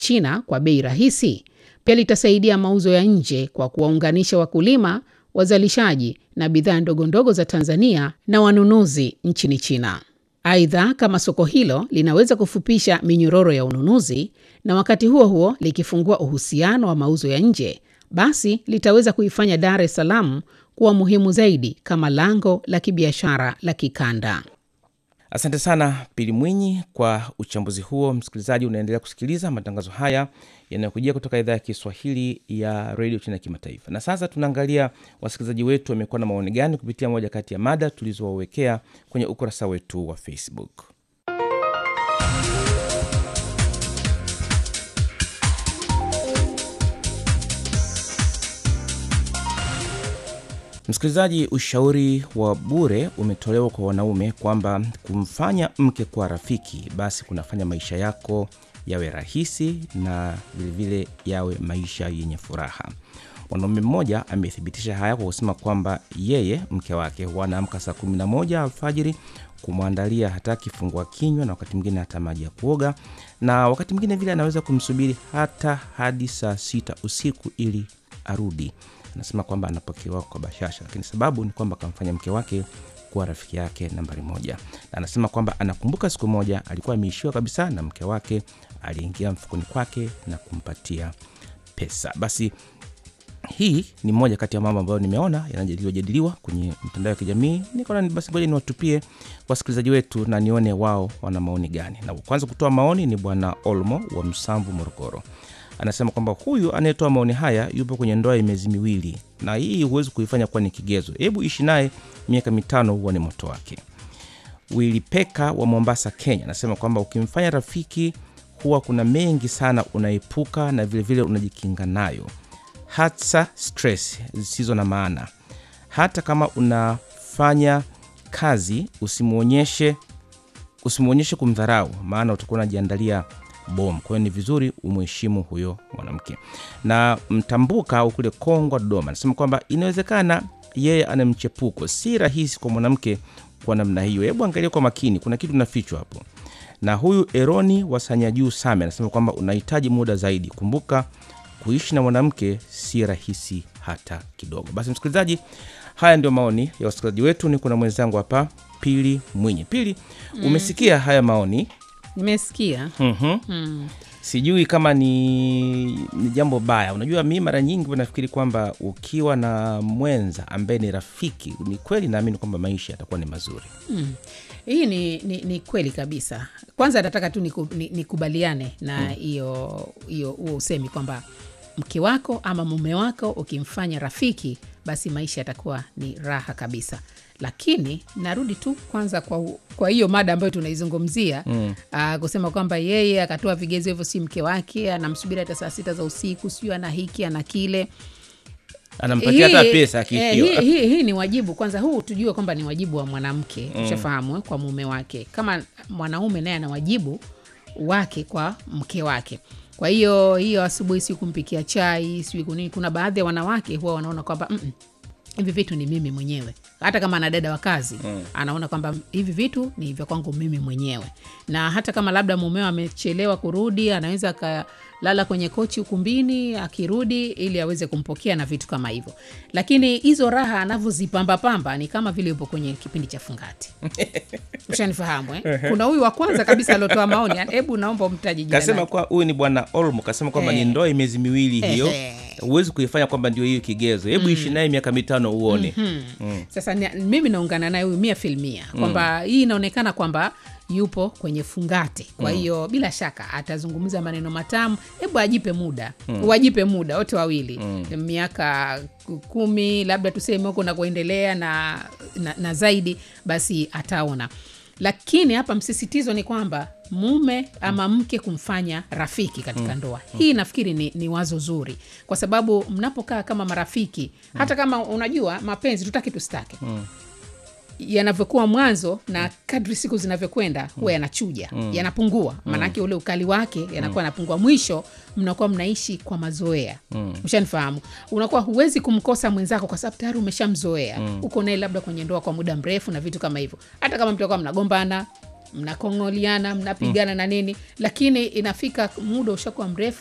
China kwa bei rahisi. Pia litasaidia mauzo ya nje kwa kuwaunganisha wakulima, wazalishaji na bidhaa ndogo ndogo za Tanzania na wanunuzi nchini China. Aidha, kama soko hilo linaweza kufupisha minyororo ya ununuzi na wakati huo huo likifungua uhusiano wa mauzo ya nje, basi litaweza kuifanya Dar es Salaam kuwa muhimu zaidi kama lango la kibiashara la kikanda. Asante sana Pili Mwinyi kwa uchambuzi huo. Msikilizaji, unaendelea kusikiliza matangazo haya yanayokujia kutoka idhaa ya Kiswahili ya redio China ya kimataifa. Na sasa tunaangalia wasikilizaji wetu wamekuwa na maoni gani kupitia moja kati ya mada tulizowawekea kwenye ukurasa wetu wa Facebook. Msikilizaji, ushauri wa bure umetolewa kwa wanaume kwamba kumfanya mke kuwa rafiki basi kunafanya maisha yako yawe rahisi na vilevile yawe maisha yenye furaha. Mwanaume mmoja amethibitisha haya kwa kusema kwamba yeye mke wake wanaamka saa 11 alfajiri kumwandalia hata kifungua kinywa na wakati mwingine hata maji ya kuoga, na wakati mwingine vile anaweza kumsubiri hata hadi saa sita usiku ili arudi anasema kwamba anapokewa kwa bashasha, lakini sababu ni kwamba akamfanya mke wake kuwa rafiki yake nambari moja. Na anasema kwamba anakumbuka siku moja alikuwa ameishiwa kabisa na mke wake aliingia mfukoni kwake na kumpatia pesa. Basi hii ni moja kati ya mambo ambayo nimeona yanajadiliwa jadiliwa kwenye mitandao ya kijamii. Nikaona basi ngoja niwatupie wasikilizaji wetu na nione wao wana maoni gani. Na kwanza kutoa maoni ni Bwana Olmo wa Msamvu, Morogoro anasema kwamba huyu anayetoa maoni haya yupo kwenye ndoa ya miezi miwili, na hii huwezi kuifanya kuwa ni kigezo. Hebu ishi naye miaka mitano, huone moto wake. Wilipeka wa Mombasa, Kenya anasema kwamba ukimfanya rafiki huwa kuna mengi sana unaepuka na vilevile unajikinga nayo, hasa stress zisizo na maana. Hata kama unafanya kazi usimwonyeshe usimwonyeshe kumdharau, maana utakuwa unajiandalia bom. Kwa hiyo ni vizuri umheshimu huyo mwanamke. Na Mtambuka au kule Kongwa, Dodoma, anasema kwamba inawezekana yeye ana mchepuko, si rahisi kwa mwanamke kwa namna hiyo. Hebu angalia kwa makini, kuna kitu nafichwa hapo. Na huyu Eroni wa Sanyajuu Same anasema kwamba unahitaji muda zaidi. Kumbuka kuishi na mwanamke si rahisi hata kidogo. Basi msikilizaji, haya ndio maoni ya wasikilizaji wetu. Niko na mwenzangu hapa Pili Mwinyi. Pili, umesikia haya maoni? Nimesikia. Mhm. Mm. Sijui kama ni, ni jambo baya. Unajua, mi mara nyingi huwa nafikiri kwamba ukiwa na mwenza ambaye ni rafiki, ni kweli naamini kwamba maisha yatakuwa ni mazuri. Mm. Hii ni, ni, ni kweli kabisa. Kwanza nataka tu niku- ni- nikubaliane na hiyo hiyo huo usemi kwamba mke wako ama mume wako ukimfanya rafiki, basi maisha yatakuwa ni raha kabisa. Lakini narudi tu kwanza kwa, u- kwa hiyo mada ambayo tunaizungumzia mm. kusema kwamba yeye akatoa vigezo hivyo, si mke wake, anamsubiri hata saa sita za usiku, sijui ana hiki ana kile Anampatia hata hii- pesa eh, akiishiwa. hii, hii, hii ni wajibu kwanza, huu tujue kwamba ni wajibu wa mwanamke ushafahamu, eh, kwa mume wake, kama mwanaume naye ana wajibu wake kwa mke wake. Kwa hiyo hiyo asubuhi, si kumpikia chai, sijui kunini. Kuna baadhi ya wanawake huwa wanaona kwamba "Mm-mm, hivi vitu ni mimi mwenyewe. Hata kama ana dada wa kazi anaona kwamba hivi vitu ni vya kwangu mimi mwenyewe, na hata kama labda mumeo amechelewa kurudi, anaweza akalala kwenye kochi ukumbini akirudi, ili aweze kumpokea na vitu kama hivyo. Lakini hizo raha anavyozipambapamba ni kama vile yupo kwenye kipindi cha fungati. Ushanifahamu eh? Kuna huyu wa kwanza kabisa aliotoa maoni, hebu naomba umtaje jina Kasema lake. kwa huyu ni bwana Olmo, kasema kwamba Eh. ni ndoa ya miezi miwili hiyo, Ehe. huwezi kuifanya kwamba ndio hiyo kigezo. Hebu ishi naye miaka mitano uone. Sasa ni, mimi naungana naye huyu mia filmia kwamba hii inaonekana kwamba yupo kwenye fungate. Kwa hiyo bila shaka atazungumza maneno matamu. Hebu ajipe muda, wajipe muda wote wawili, miaka kumi labda tuseme huko na kuendelea na, na, na zaidi, basi ataona. Lakini hapa msisitizo ni kwamba mume ama mke kumfanya rafiki katika ndoa hii, nafikiri ni, ni wazo zuri, kwa sababu mnapokaa kama marafiki, hata kama unajua mapenzi tutaki tustake yanavyokuwa mwanzo na kadri siku zinavyokwenda huwa yanachuja yanapungua, maanake ule ukali wake yanakuwa yanapungua. Mwisho mnakuwa mnaishi kwa mazoea, ushanifahamu. Unakuwa huwezi kumkosa mwenzako kwa sababu tayari umeshamzoea, uko naye labda kwenye ndoa kwa muda mrefu na vitu kama hivyo. Hata kama mtakuwa mnagombana mnakong'oliana mnapigana na nini lakini inafika muda ushakuwa mrefu